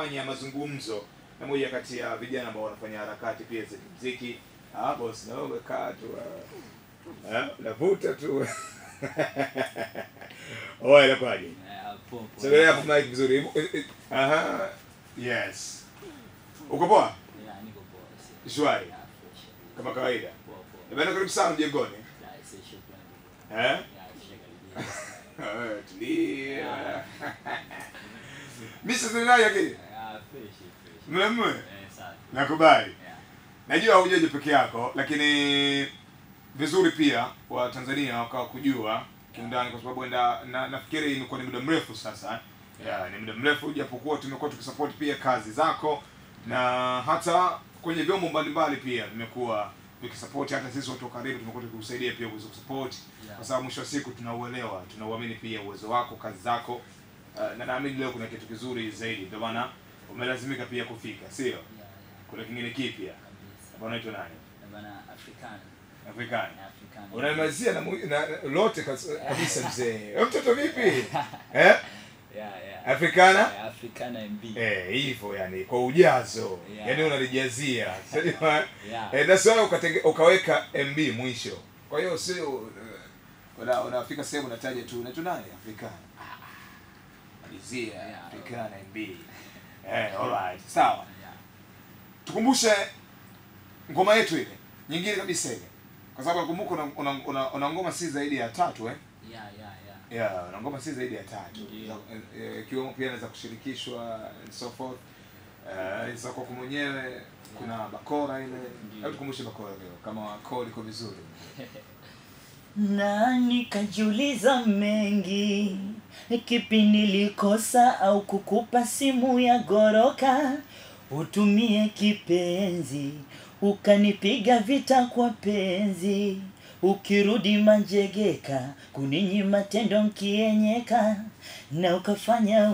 kufanya mazungumzo na moja kati ya vijana ambao wanafanya harakati pia za muziki. Ah, boss, na wewe umekaa tu ah. Eh, unavuta tu. Oya, inakuwaje? Eh, poa, poa. Sogelea hapo mic vizuri. Eh, eh, Aha. Yes. Uko poa? Yeah, niko poa, si- Shwari. Yeah, fresh. Kama kawaida. Poa, poa. Bwana karibu sana mjengoni. Yeah, si shukrani. Eh? Yeah, shukrani. Eh, Tulia. Mimi sasa ninaye akili. Yeah, fresh, fresh. Mlemwe. Eh, safi. Nakubali. Yeah. Najua hujaje peke yako, lakini vizuri pia wa Tanzania wakawa kujua kiundani, kwa sababu enda na, nafikiri imekuwa ni muda mrefu sasa yeah, ni muda mrefu, japokuwa tumekuwa tukisupport pia kazi zako na hata kwenye vyombo mbalimbali pia vimekuwa vikisupport. Hata sisi watu wa karibu tumekuwa tukikusaidia pia uweze kusupport, Yeah. kwa sababu mwisho wa siku tunauelewa, tunauamini pia uwezo wako, kazi zako uh, na naamini leo kuna kitu kizuri zaidi, ndio maana umelazimika pia kufika, sio? Yeah, yeah, Kuna kingine kipya kabisa. Bwana unaitwa nani? Na bana Africana. Afrikani. Africana. Unamalizia na, mu- na na- lote kas- kabisa mzee. Wewe mtoto vipi? Eh? Yeah, yeah. Afrikana? Yeah, Africana MB. Eh, hivyo yani kwa ujazo. Yeah. Yaani unalijazia. Sasa Yeah. eh that's why ukatenge, ukaweka MB mwisho. Kwa hiyo sio uh, una unafika sehemu unataja tu unaitwa nani? Afrikana. Ah, ah. Malizia Yeah. Afrikana MB. Eh, alright. Sawa. Yeah. tukumbushe ngoma yetu ile nyingine kabisa ile kwa sababu nakumbuka una, una, una, una ngoma si zaidi ya tatu eh Yeah, yeah, yeah. yeah una ngoma si zaidi ya tatu Ndiyo. Za- eh, eh, ikiwemo pia za kushirikishwa and so forth uh, za kwako mwenyewe kuna bakora ile Ndiyo. hebu tukumbushe bakora leo kama koo liko vizuri na nikajiuliza mengi, kipi nilikosa au kukupa simu ya goroka utumie kipenzi, ukanipiga vita kwa penzi, ukirudi manjegeka kuninyima tendo nkienyeka na ukafanya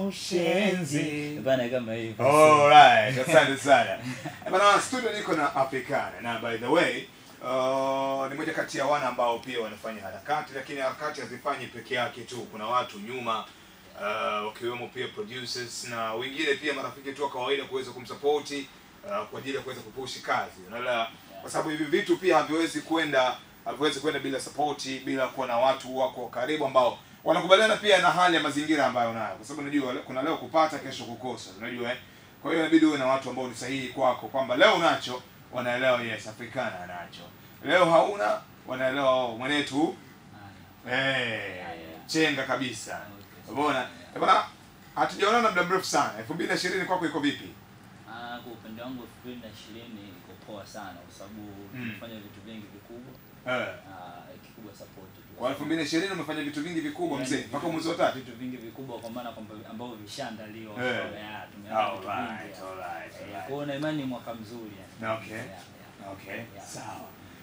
ushenzi bana kama hivyo. Alright, asante sana. Eh, Bana studio niko na Africana na by the way uh, ni moja kati ya wana ambao pia wanafanya harakati, lakini harakati hazifanyi peke yake tu. Kuna watu nyuma uh, wakiwemo pia producers na wengine pia marafiki tu wa kawaida kuweza kumsapoti uh, kwa ajili ya kuweza kupushi kazi. Unaelewa? Kwa sababu hivi vitu pia haviwezi kwenda haviwezi kwenda bila sapoti, bila kuwa na watu wako karibu ambao wanakubaliana pia na hali ya mazingira ambayo unayo, kwa sababu unajua le- kuna leo kupata, kesho kukosa, unajua eh. Kwa hiyo inabidi uwe na watu ambao ni sahihi kwako, kwamba leo unacho wanaelewa, yes, Africana anacho, leo hauna wanaelewa, oh, mwenetu Ah, yeah. eh, yeah. chenga kabisa. Okay. Umeona Eh, bwana, hatujaonana muda mrefu sana. 2020 kwako iko vipi? Ah, kwa upande wangu 2020 iko poa sana kwa sababu Mm. tumefanya vitu vingi vikubwa. Eh, Ah, kikubwa support tu. kwa 2020 umefanya vitu vingi vikubwa mzee, mpaka mwezi wa tatu. Vitu vingi vikubwa kwa maana kwamba ambavyo vishaandaliwa. Eh. Yeah, tumeanza vitu vingi. Alright, alright, Eh, alright. Kwa hiyo na imani ni mwaka mzuri yani. Okay. Yeah, yeah. Okay, Yeah. sawa.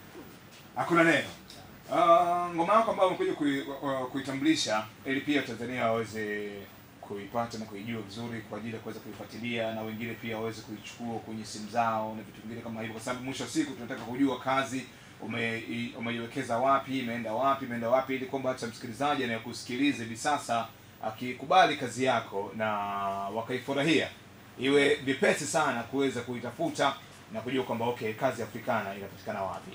Hakuna neno. Uh, ngoma yako ambayo umekuja kui, uh, kuitambulisha ili pia Tanzania waweze kuipata na kuijua vizuri kwa ajili ya kuweza kuifuatilia na wengine pia waweze kuichukua kwenye simu zao na vitu vingine kama hivyo, kwa sababu mwisho wa siku tunataka kujua kazi ume, i- umeiwekeza wapi, imeenda wapi, imeenda wapi, ili kwamba hata msikilizaji anayekusikiliza hivi sasa akikubali kazi yako na wakaifurahia iwe vipesi sana kuweza kuitafuta na kujua kwamba okay, kazi ya Africana inapatikana wapi.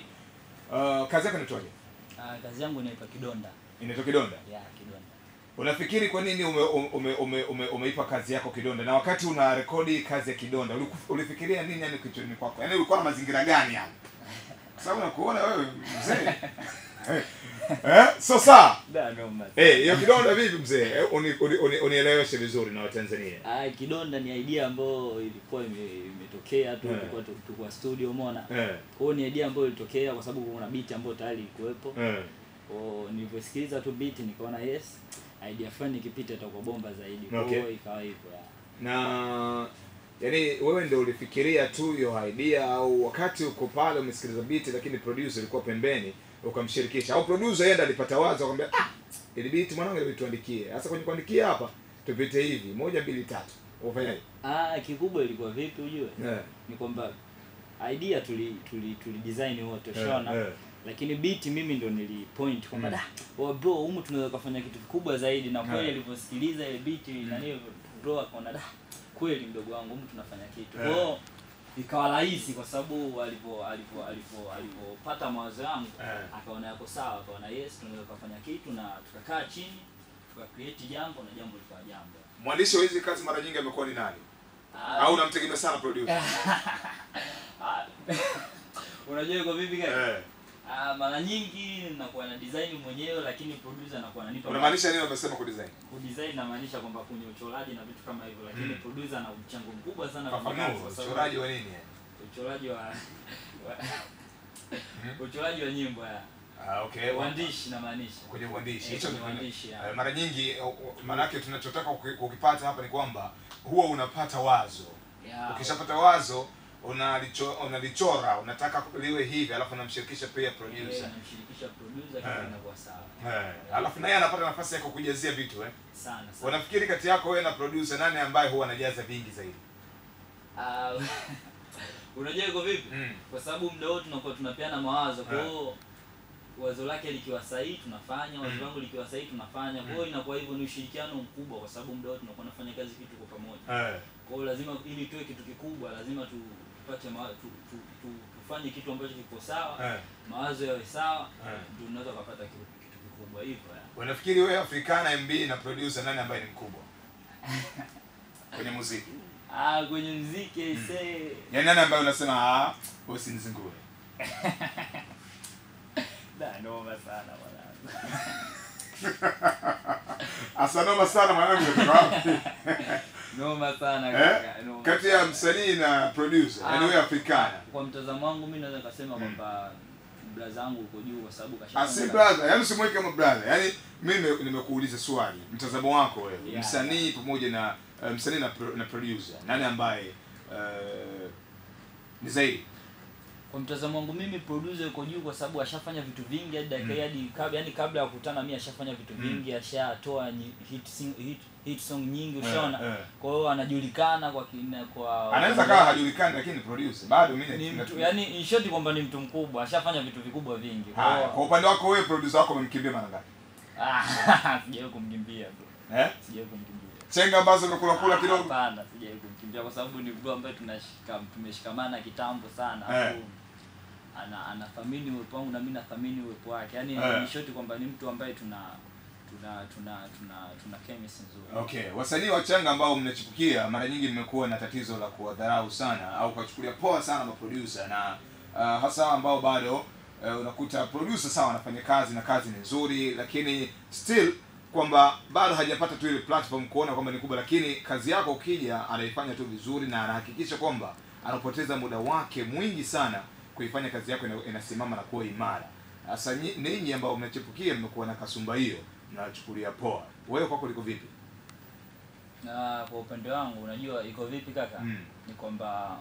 Uh, kazi yako inaitwaje? Ah, kazi yangu inaitwa Kidonda. Inaitwa Kidonda. Yeah, Kidonda. Unafikiri kwa nini ume, ume, ume, ume, umeipa kazi yako Kidonda, na wakati una rekodi kazi ya Kidonda uliku- ulifikiria nini yani kichwani kwako? Yaani ulikuwa na mazingira gani yani? Kwa sababu nakuona wewe mzee. eh, eh, so sawa. Da, no, mas- Eh, hiyo Kidonda vipi mzee? Eh, uni, uni, uni, unieleweshe vizuri na Watanzania. Ah, Kidonda ni idea ambayo ilikuwa ime- imetokea tu Yeah. tulikuwa tu- tulikuwa studio umeona. Eh, Kwa hiyo ni idea ambayo ilitokea kwa sababu kuna beat ambayo tayari ilikuwepo. eh. Kwa hiyo nilivyosikiliza tu beat nikaona yes, idea fulani ikipita itakuwa bomba zaidi. Kwa hiyo Okay. ikawa hivyo. yeah. na yani wewe ndio ulifikiria tu hiyo idea au wakati uko pale umesikiliza beat lakini producer ilikuwa pembeni ukamshirikisha au producer yeye ndo alipata wazo akamwambia ah ili beat mwanangu ili tuandikie sasa kwenye kuandikia hapa tupite hivi moja mbili tatu ufanyaje Ah, kikubwa ilikuwa vipi ujue? eh Ni kwamba idea tuli tuli, tuli design wote ushaona. eh, Lakini beat mimi ndo nilipoint kwamba Mm. da, wa bro humu tunaweza kufanya kitu kikubwa zaidi na kweli Yeah. alivyosikiliza ile beat na nini bro akaona da kweli mdogo wangu mtu tunafanya kitu Eh. kwa hiyo ikawa rahisi kwa sababu alipo alipo alipo alipopata mawazo yangu Eh. akaona yako sawa akaona yes tunaweza kufanya kitu na tukakaa chini tuka create jambo na jambo likawa jambo mwandishi wa hizi kazi mara nyingi amekuwa ni nani Ah, au unamtegemea sana producer ah, unajua iko vipi gani eh Ah, mara nyingi nakuwa na design mwenyewe lakini producer anakuwa ananipa unamaanisha nini umesema ku design kudesign namaanisha kwamba kwenye uchoraji na vitu kama hivyo lakini Mm. producer ana mchango mkubwa sana kwenye kazi fafanua kwa sababu uchoraji wa nini uchoraji wa, wa uchoraji wa nyimbo ya ah okay uandishi namaanisha kwenye uandishi Eh, hicho kwenye ni- uandishi, ya. eh, mara nyingi maanake tunachotaka kuki- kukipata hapa ni kwamba huwa unapata wazo Ya, ukishapata wazo unalicho, unalichora unataka liwe hivi alafu unamshirikisha pia eh, producer namshirikisha producer Eh. kitu inakuwa sawa eh, alafu naye anapata nafasi ya kukujazia vitu eh. sana sana unafikiri kati yako wewe na producer nani ambaye huwa anajaza vingi zaidi Ah, unajua iko vipi mm. kwa sababu muda wote tunakuwa tunapeana mawazo kwa Eh. hiyo wazo lake likiwa sahihi tunafanya wazo Mm. langu likiwa sahihi tunafanya kwa hiyo inakuwa hivyo ni ushirikiano mkubwa kwa sababu muda wote tunakuwa tunafanya kazi kitu kwa pamoja eh. kwa hiyo lazima ili tuwe kitu kikubwa lazima tu, tupate ma, tu, tu, tu, tufanye kitu ambacho kiko sawa Eh. mawazo yawe sawa Eh. ndio unaweza kupata kitu, kitu kikubwa hivyo ya. unafikiri wewe afrikana mb na producer nani ambaye ni mkubwa kwenye muziki ah kwenye mziki aisee yaani nani ambaye unasema ah usinizingure da noma sana mwanangu asanoma sana mwanangu umetoka wapi noma sana eh? kaka, noma kati ya sana. msanii na producer yaani Ah, wewe afrikana kwa mtazamo wangu mi naweza nikasema kwamba braza yangu uko juu kwa sababu Ah, si kashafanya brother yaani usimweke kama brother yaani mimi nime- nimekuuliza swali mtazamo wako wewe Yeah. msanii pamoja na uh, msanii na, pro, na producer nani ambaye uh, ni zaidi kwa mtazamo wangu mimi producer yuko juu kwa sababu ashafanya vitu vingi hadi dakika hii hadi kabla yani kabla ya kukutana mimi ashafanya vitu vingi ashatoa nyi- hit, sing, hit, hit song nyingi ushaona eh. kwa hiyo anajulikana kwa kina, kwa anaweza kawa hajulikani lakini ni producer bado mimi ni na- mtu yani in short kwamba ni mtu mkubwa ashafanya vitu vikubwa vingi kwa Haya, hiyo kwa upande wako wewe producer wako umemkimbia mara ngapi Ah, sijawahi kumkimbia bro eh sijawahi kumkimbia chenga ambazo umekula kula kidogo Hapana, sijawahi kumkimbia kwa sababu ni bro ambaye tunashika tumeshikamana kitambo sana. Eh. Alafu ana anathamini uwepo wangu na mimi nathamini uwepo wake. Yaani Eh. ni short kwamba ni mtu ambaye tuna tuna tuna tuna tuna chemistry nzuri. okay wasanii wachanga ambao mnachipukia mara nyingi mmekuwa na tatizo la kuwadharau sana au kuwachukulia poa sana maproducer na uh, hasa ambao bado uh, unakuta producer sawa anafanya kazi na kazi ni nzuri lakini still kwamba bado hajapata tu ile platform kuona kwamba ni kubwa lakini kazi yako ukija anaifanya tu vizuri na anahakikisha kwamba anapoteza muda wake mwingi sana kuifanya kazi yako ina- inasimama na kuwa imara sasa nyi- ninyi ambao mnachipukia mmekuwa na kasumba hiyo mnachukulia poa wewe kwako liko vipi Na kwa upande wangu unajua iko vipi kaka? Mm. Ni kwamba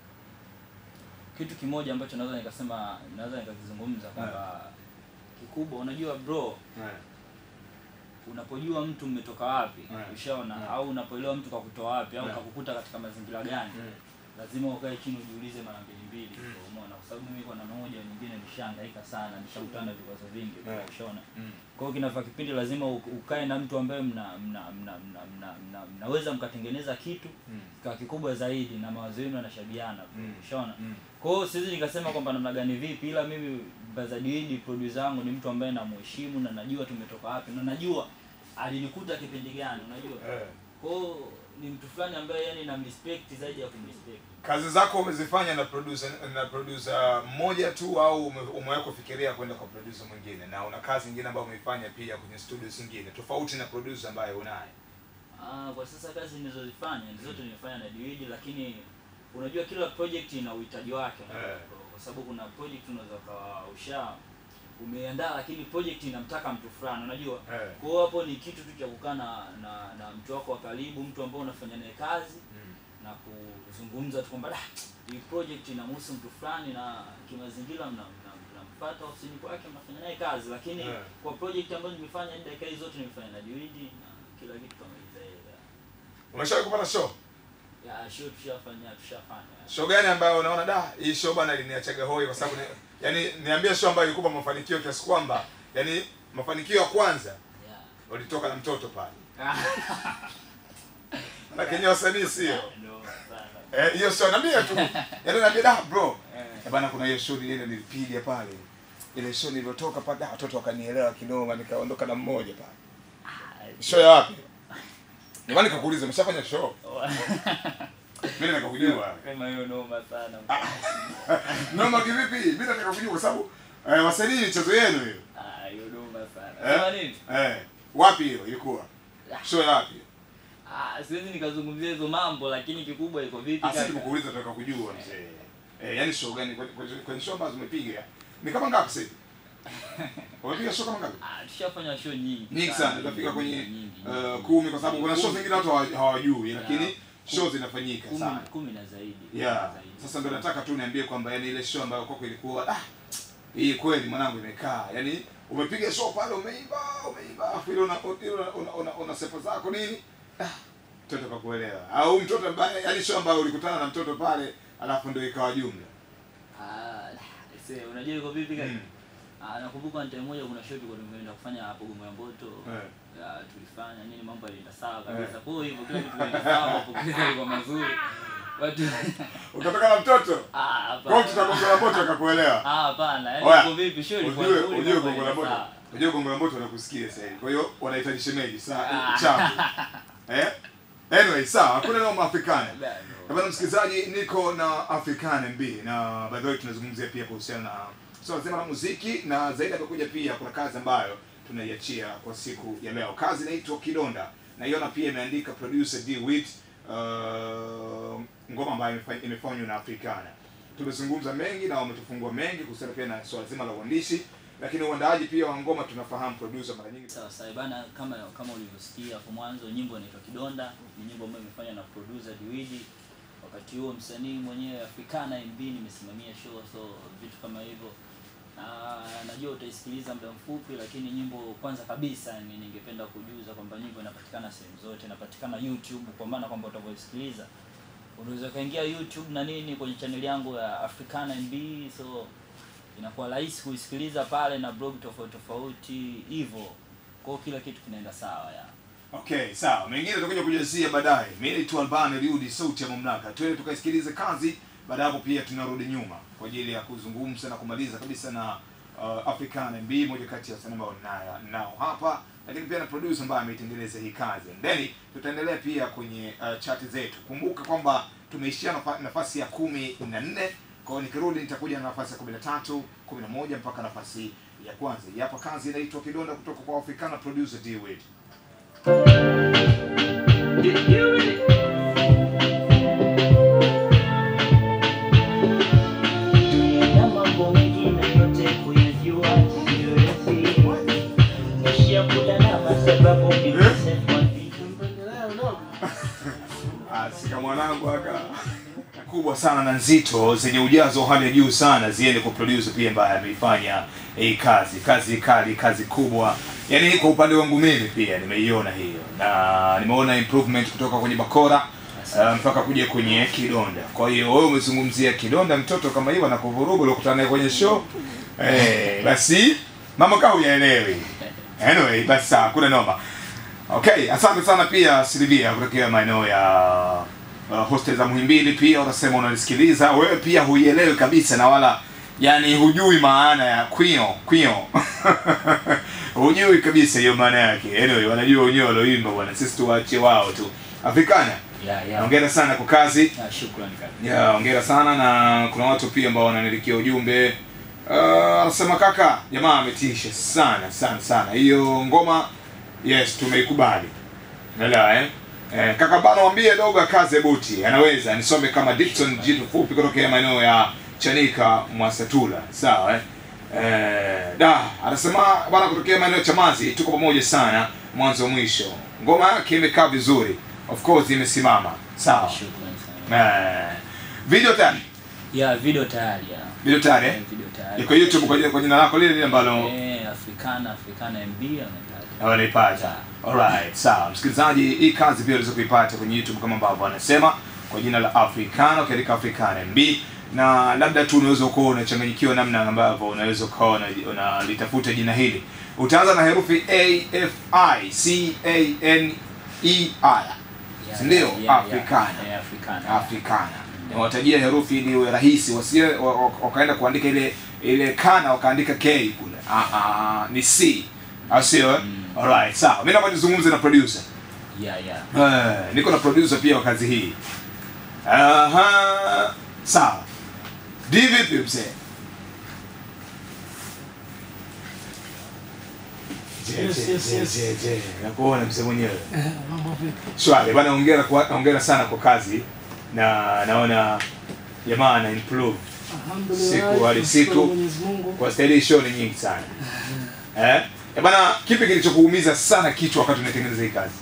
kitu kimoja ambacho naweza nikasema naweza nikakizungumza kwamba kikubwa unajua bro unapojua mtu mmetoka wapi Yeah. ushaona Yeah. au unapoelewa mtu kakutoa wapi au Yeah. kakukuta katika mazingira gani lazima ukae chini ujiulize mara mbili mbili Mm. umeona kwa sababu mimi kwa namna moja au nyingine nishahangaika sana nishakutana na vikwazo vingi Yeah. ushaona Mm. kwa hiyo kinafaa kipindi lazima u- ukae na mtu ambaye mna mna mna mna, mna, mna mnaweza mkatengeneza kitu Mm. kwa kikubwa zaidi na mawazo yenu yanashabiana Mm. ushaona Mm. kwa hiyo siwezi nikasema kwamba namna gani vipi ila mimi Bazadiidi producer wangu ni mtu ambaye namheshimu na najua tumetoka wapi na najua alinikuta kipindi gani unajua Eh. kwa hiyo ni mtu fulani ambaye yani namrespect zaidi ya kumrespect kazi zako umezifanya na producer na producer mmoja tu au ume- umewahi kufikiria kwenda kwa producer mwingine na una kazi nyingine ambayo umeifanya pia kwenye studio zingine tofauti na producer ambaye unaye Ah, kwa sasa kazi nilizozifanya ni zote nimefanya na Dewey lakini unajua kila project ina uhitaji wake Eh. kwa- kwa sababu kuna project unaweza ukawa usha umeandaa lakini project inamtaka mtu fulani unajua Eh. kwa hiyo hapo ni kitu tu cha kukaa na, na na mtu wako wa karibu mtu ambao unafanya naye kazi Mm. na kuzungumza tu kwamba "Ah, hii project inamhusu mtu fulani na kimazingira mna- mna- mnampata ofisini kwake mnafanya naye kazi lakini Eh. kwa project ambazo nimefanya hadi dakika hizi zote nimefanya na Dewey na kila kitu kama hizo umeshawahi kupata show ya show tushafanya tushafanya show gani ambayo unaona da hii show bana iliniachaga hoi kwa sababu ni, yani niambie show ambayo ilikupa mafanikio kiasi kwamba yani mafanikio ya kwanza yeah. ulitoka na mtoto pale lakini wasanii sio No, sana. Eh, hiyo sio naambia tu yaani naambia da bro Eh. Eh, bana kuna hiyo show ile nilipiga pale ile show nilivyotoka pale da, watoto wakanielewa kinoma nikaondoka na mmoja pale show ya wapi Jamani nikakuuliza umeshafanya show mimi nataka kujua Sema hiyo noma sana. noma kivipi mimi nataka kujua kwa sababu eh, wasanii michezo yenu hiyo Ah, hiyo noma sana. Sema nini? eh, wapi hiyo ilikuwa show ya wapi Ah, siwezi nikazungumzia hizo mambo lakini kikubwa iko vipi Asi kaka? nikuuliza nataka kujua mzee. Eh, yani show gani kwenye- kwenye kwenye show ambazo umepiga? Ni kama ngapi sasa? hivi? Umepiga show kama ngapi? Ah, tushafanya show nyingi. Nyingi sana, utafika kwenye nyingi, uh, nyingi. kumi kwa sababu kuna show zingine watu hawa- hawajui lakini Yeah. show zinafanyika Kumi- sana. kumi na zaidi. kumi Yeah. na zaidi. Sasa ndio nataka tu niambie kwamba yani ile show ambayo kwako ilikuwa ah hii kweli mwanangu imekaa. Yaani umepiga show pale umeimba, umeimba afu ile una ile una, una, una, una sepa zako nini? Ah, mtoto kakuelewa. Au mtoto ambaye yani show ambayo ulikutana na mtoto pale alafu ndio ikawa jumla. Ah, see, unajua iko vipi kaka? Mm. Ah, nakumbuka time moja kuna show tulikuwa tumeenda kufanya hapo Gongo ya Mboto. Eh. Ya, tulifanya nini mambo yalienda sawa kabisa. Kwa hivyo kila kitu kilienda sawa, mapokezi yalikuwa mazuri. Watu Ukatoka na mtoto. ah, hapana. Kwa hiyo tutagonga la moto akakuelewa. Ah, hapana. Yaani Oya, iko vipi show ilikuwa Ujue nzuri. ujue mambo gongo la yalienda moto. sawa. Ujue gongo la moto wanakusikia sasa hivi. Kwa hiyo wanahitaji shemeji saa Ah. chapu. Eh? Anyway, sawa, hakuna neno Afrikana. Bado. Bwana msikilizaji, niko na African MB na by the way tunazungumzia pia kuhusiana na swala zima la muziki na zaidi amekuja pia kuna kazi ambayo tunaiachia kwa siku ya leo. Kazi inaitwa Kidonda. Naiona pia imeandika producer D Wit uh, ngoma ambayo imefa- imefanywa na Africana. Tumezungumza mengi na wametufungua mengi kuhusiana pia na swala zima la uandishi, lakini uandaaji pia wa ngoma tunafahamu producer mara nyingi Sawa sawa bana, kama kama ulivyosikia hapo mwanzo, nyimbo inaitwa Kidonda, ni nyimbo ambayo imefanywa na producer Diwidi. Wakati huo msanii mwenyewe Africana MB nimesimamia show, so vitu kama hivyo na najua utaisikiliza muda mfupi, lakini nyimbo kwanza kabisa ni ningependa kujuza kwamba nyimbo inapatikana sehemu zote, inapatikana YouTube, kwa maana kwamba utavyoisikiliza unaweza ukaingia YouTube na nini kwenye channel yangu ya Africana MB, so inakuwa rahisi kuisikiliza pale na blog tofauti tofauti hivyo, kwa hiyo kila kitu kinaenda sawa ya Okay, sawa. Mengine tutakuja kujazia baadaye. Mimi naitwa Albani Liudi, sauti ya mamlaka. Twende tukaisikilize kazi, baada ya hapo pia tunarudi nyuma kwa ajili ya kuzungumza na kumaliza kabisa na uh, African MB, moja kati ya wasanii ambao ninayo nao hapa, lakini pia na producer ambaye ameitengeneza hii kazi. And then tutaendelea pia kwenye uh, chati zetu. Kumbuka kwamba tumeishia nafa, nafasi ya kumi na nne kwa hiyo nikirudi nitakuja na nafasi ya kumi na tatu kumi na moja mpaka nafasi ya kwanza. Hii Hapa kazi inaitwa Kidonda kutoka kwa Africana producer D Wade. na mambo mengine yote kuyajua siwezi nishiakula na masababu nimesema vitu Sika mwanangu aka kubwa sana na nzito zenye ujazo wa hali ya juu sana ziende kwa producer pia ambaye ameifanya hii kazi kazi kali kazi kubwa yaani kwa upande wangu mimi pia nimeiona hiyo na nimeona improvement kutoka kwenye bakora uh, mpaka kuja kwenye kidonda kwa hiyo wewe umezungumzia kidonda mtoto kama hiyo anakuvuruga ulikutana naye kwenye show eh, basi mama kaa huyaelewi anyway basi sawa kuna noma Okay, asante sana pia Silvia kutokea maeneo ya uh, hostel za Muhimbili pia unasema unanisikiliza. Wewe pia huielewi kabisa na wala yani hujui maana ya kwio kwio. hujui kabisa hiyo maana yake. Anyway, wanajua wenyewe walioimba bwana. Sisi tuwaachie wao tu. Afrikana. ya ya Hongera sana kwa kazi. ya shukrani kaka Ya, hongera sana na kuna watu pia ambao wananiandikia ujumbe. Uh, anasema kaka, jamaa ametisha sana sana sana. Hiyo ngoma yes tumeikubali. Unaelewa eh? Eh, kaka bana mwambie dogo akaze buti. Anaweza nisome kama Dickson jitu fupi kutokea maeneo ya Chanika Mwasatula. Sawa eh? Eh, da anasema bana kutokea maeneo ya Chamazi tuko pamoja sana mwanzo mwisho. Ngoma yake imekaa vizuri. Of course imesimama. Sawa. shukrani sana Eh, video tayari ya video tayari ya video tayari eh? Eh, video tayari iko youtube kwa jina- kwa jina lako lile lile ambalo eh Africana Africana MB amepata wanaipata alright sawa msikilizaji hii kazi pia unaweza kuipata kwenye youtube kama ambavyo anasema kwa jina la africana ukiandika africana mb na labda tu unaweza ukawa unachanganyikiwa namna ambavyo unaweza ukawa una- unalitafuta jina hili utaanza na herufi a f i c a n e i Yeah, si ndio yeah, yeah, africana yeah, yeah, Africana. africana niwatajia herufi ili iwe rahisi wasije wa- wa- wakaenda kuandika ile ile kana wakaandika k kule ah, ah, ni c au sio eh? Mm. alright sawa mimi naomba nizungumze na producer Yeah, yeah. Eh, niko na producer pia wa kazi hii aha sawa di vipi mzee Je, Yes, je, yes, je, yes. je, je. nakuona mzee mwenyewe Eh, mambo vipi? shwari bana hongera kwa hongera sana kwa kazi na naona jamaa ana improve Alhamdulillah, Siku hadi tunashukuru siku. Mwenyezi Mungu. kwa staili hii show ni nyingi sana eh Eh, bana kipi kilichokuumiza sana kichwa wakati unatengeneza hii kazi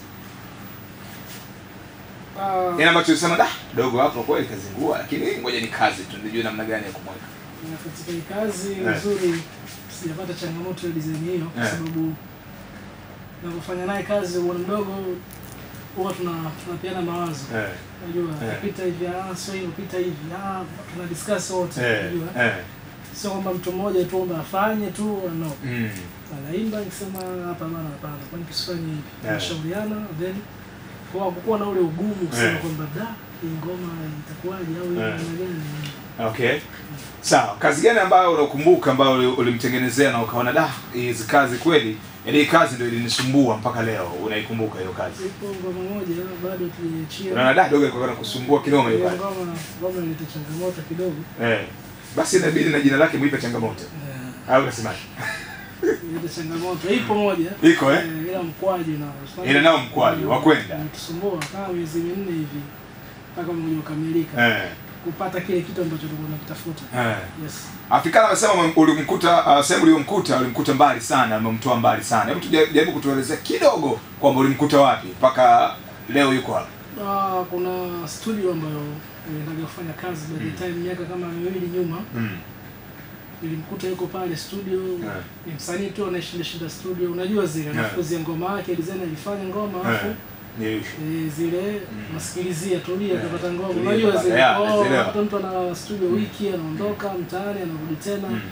Ah, Yaani ambacho ulisema da dogo hapo kweli kazingua lakini ngoja ni kazi tu nijue namna gani ya kumweka na katika hii kazi Eh. nzuri sijapata changamoto ya design hiyo kwa Eh. sababu navyofanya naye kazi bwana mdogo huwa tuna tunapeana mawazo eh unajua Eh. pita hivi ah sio hivyo pita hivi ah tuna discuss wote eh unajua eh sio kwamba mtu mmoja tu kwamba afanye tu no mm anaimba nikisema hapa bana hapana kwani tusifanye hivi Eh. tunashauriana then kwa kukuwa na ule ugumu kusema Eh. kwamba da hii ngoma itakuwaje au hii Eh. namna gani okay sawa kazi gani ambayo unakumbuka ambayo uli- ulimtengenezea na ukaona da hizi kazi kweli yaani hii kazi ndio ilinisumbua mpaka leo unaikumbuka hiyo kazi ipo ngoma moja bado tuliachia unaona da dogo ilikuwa kusumbua kinoma hiyo Hiyo kazi ngoma ngoma ileta changamoto kidogo eh basi inabidi na jina lake muipe changamoto Eh, au unasemaje ileta changamoto ipo moja iko eh Eh, ila mkwaju na Ina nao mkwaju, wa kwenda. tusumbua kama miezi minne hivi mpaka umekuja ukamilika eh kupata kile kitu ambacho tulikuwa tunakitafuta eh yes Afrikana amesema ume- ulimkuta uh, sehemu uliyomkuta ulimkuta mbali sana, umemtoa mbali sana. Hebu tuja- jaribu kutuelezea kidogo kwamba ulimkuta wapi mpaka leo yuko hapa. Ah, kuna studio ambayo niliendaga kufanya kazi by the time miaka kama miwili nyuma Mm. nilimkuta yuko pale studio Yeah. ni msanii tu anayeshinda shinda studio unajua zile Yeah. anafukuzia ngoma yake design alifanya ngoma alafu Eh. Ni eh, zile nasikilizia tulia Yeah. kapata ngoma Tulia, unajua kapata. zile Yeah, oh, nazielewa. hata mtu ana studio wiki anaondoka mtaani anarudi tena Mm.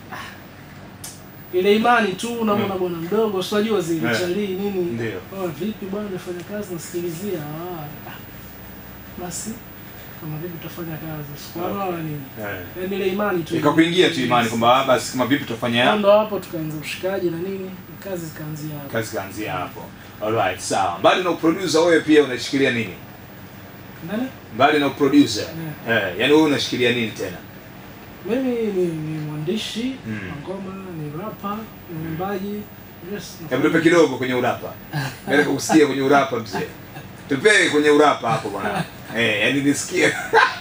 ile imani tu unamwona bwana mdogo si unajua zile Yeah. chalii nini Ndio. oh, vipi bwana umefanya kazi nasikilizia ah, ah. basi kama vipi tutafanya kazi sikuana wala nini Eh. yaani ile imani tu Ikakuingia tu imani kwamba ah, basi kama vipi tutafanya ndo hapo tukaanza ushikaji na nini kazi zikaanzia hapo kazi kaanzia hapo. Alright, sawa. Mbali na uproducer wewe pia unashikilia nini? nani Mbali na uproducer. Eh, yani wewe unashikilia nini tena? mimi ni, ni mwandishi Mm. wa ngoma ni rapa ni mwimbaji yes, Hebu tupe kidogo kwenye urapa. Nataka kusikia kwenye urapa mzee. Tupe kwenye urapa hapo bwana. Eh, yani nisikie.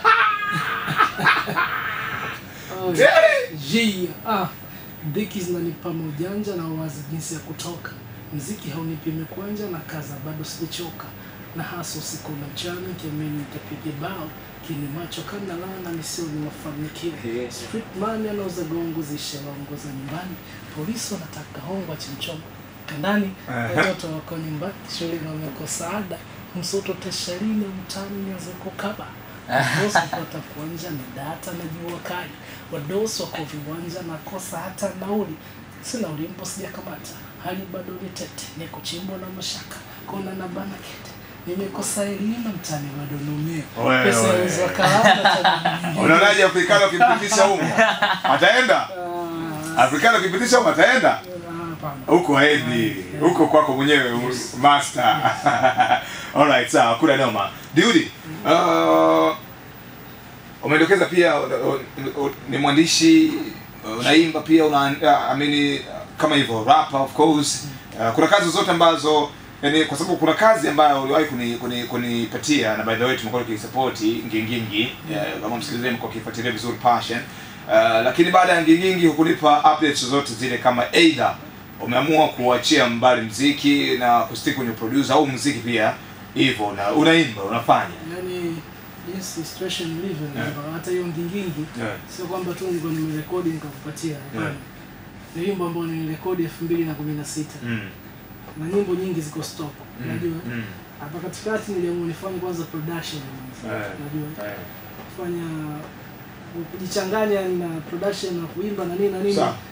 Oh, J, ah, dhiki zinanipa maujanja na uwazi jinsi ya kutoka mziki haunipi mikwanja na kaza bado sijachoka na hasa usiku na mchana kiamini nitapiga bao kini macho kana lana misioni mafanikio street man anauza gongo zishalongo za nyumbani polisi wanataka hongo chimchoma kandani Aha. watoto wako nyumbani shuleni wamekosa ada msoto tashalini mtani nianze kukaba wadosi kupata kuanja ni data na jua kali wadosi wako viwanja nakosa hata nauli sina ulimpo sijakamata hali bado ni tete niko chimbo na mashaka kona na bana kete nimekosa elimu mtani bado numia Oe, pesa oe. za kawaida Unaonaje Afrikano ukimpitisha huko? Ataenda? Afrikano ukipitisha huko ataenda? hapana Huko haendi. Huko kwako mwenyewe u- master. Alright, sawa, kuna noma. Diudi, uh, umedokeza pia uh, uh, uh, ni mwandishi uh, unaimba pia una uh, I mean uh, kama hivyo rapper of course. Uh, kuna kazi zote ambazo yani kwa sababu kuna kazi ambayo uliwahi kuni kuni- kunipatia na by the way tumekuwa tukisupport ngingingi uh, kama msikilizaji mko kifuatilia vizuri passion uh, lakini baada ya ngingingi hukunipa updates zote zile kama either umeamua kuachia mbali mziki na kustick kwenye producer au mziki pia hivyo na unaimba unafanya yani jinsi situation ilivyo ni Yeah. kwamba hata hiyo ngingingi yeah. sio kwamba tu nilikuwa nimerekodi nikakupatia hapana Yeah. ni wimbo ambao nilirekodi elfu mbili na kumi na sita mm. na nyimbo nyingi ziko stop unajua mm. hapa katikati niliamua nifanye kwanza production kwanza. Yeah. unajua Eh. kufanya kujichanganya na production na kuimba na nini na nini Sawa.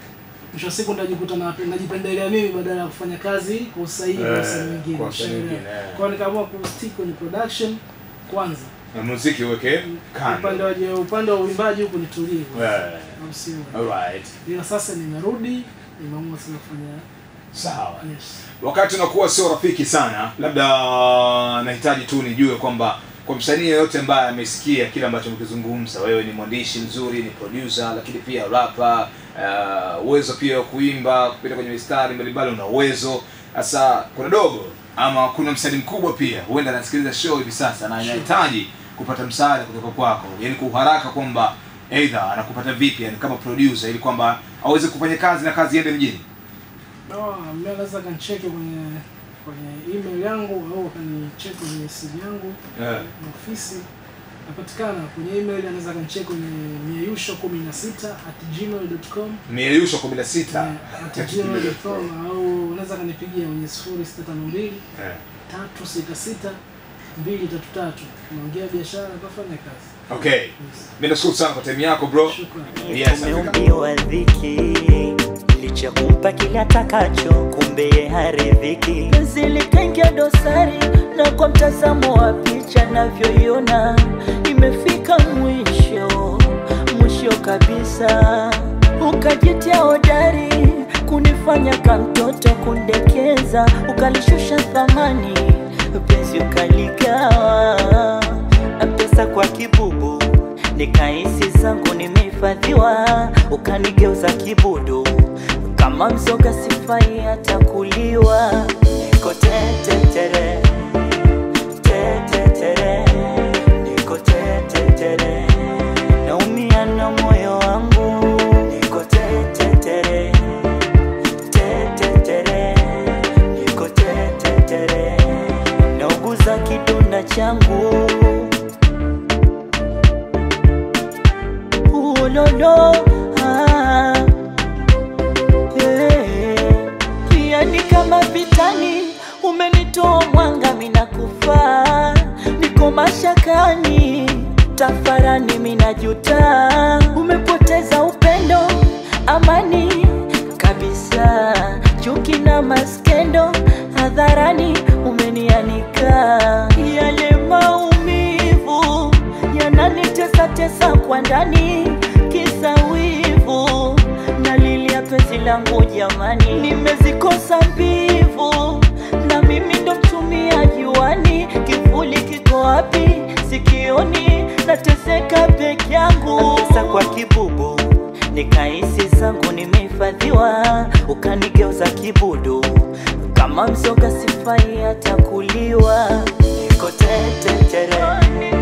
mwisho wa siku ndajikuta na najipendelea mimi badala ya kufanya kazi kwa usahihi kwa Eh, wasanii wengine kwa wasanii ushaelewa. wengine, eh. kwa hiyo nikaamua kustick kwenye production kwanza Na muziki uweke upande kando wa upande wa uimbaji huku nitulie Eh, au sio alright ila sasa nimerudi nimeamua sasa kufanya sawa yes wakati unakuwa sio rafiki sana labda nahitaji tu nijue kwamba kwa msanii yeyote ambaye amesikia kile ambacho mkizungumza wewe ni mwandishi mzuri ni producer lakini pia rapa uh, uwezo pia wa kuimba kupita kwenye mistari mbalimbali una uwezo sasa kuna dogo ama kuna msanii mkubwa pia huenda anasikiliza show hivi sasa na anahitaji kupata msaada kutoka kwako yani kwa uharaka kwamba eidha anakupata vipi yani kama producer ili kwamba aweze kufanya kazi na kazi iende mjini no, mimi anaweza kanicheki kwenye kwenye email yangu au akanicheki kwenye simu yangu yeah. na ofisi napatikana kwenye email anaweza kanicheki kwenye mieyusho kumi na sita at gmail.com mieyusho kumi na sita Eh, at gmail.com au unaweza kanipigia kwenye sifuri sita tano mbili Eh. tatu sita sita mbili tatu tatu naongea biashara kafanya kazi okay yes. mi nashukuru sana kwa time yako bro Shukrani. yes Afrika. Umeumbiwa dhiki licha kumpa kile atakacho, kumbe ye haridhiki. Penzi likaingia dosari, na kwa mtazamo wa picha navyoiona imefika mwisho, mwisho kabisa. Ukajitia hodari kunifanya kamtoto kundekeza, ukalishusha thamani, penzi ukaligawa pesa kwa kibubu nikahisi zangu nimehifadhiwa, ukanigeuza kibudu kama mzoga sifai hata kuliwa. Niko tetetere tetetere, niko tetetere, naumia na moyo wangu. Niko tetetere tetetere, niko tetetere, nauguza kidonda changu. ulolo ah, eh, pia ni kama vitani umenitoa mwanga mina kufa niko mashakani tafarani minajuta umepoteza upendo amani kabisa chuki na maskendo hadharani umenianika yale maumivu yananitesa tesa kwa ndani kisa wivu nalilia penzi langu jamani nimezikosa mbivu na mimi ndo mtumia juani kivuli kiko wapi sikioni nateseka peke yangu pesa kwa kibubu nikahisi zangu nimehifadhiwa ukanigeuza kibudu kama mzoga sifai hata kuliwa niko tetetere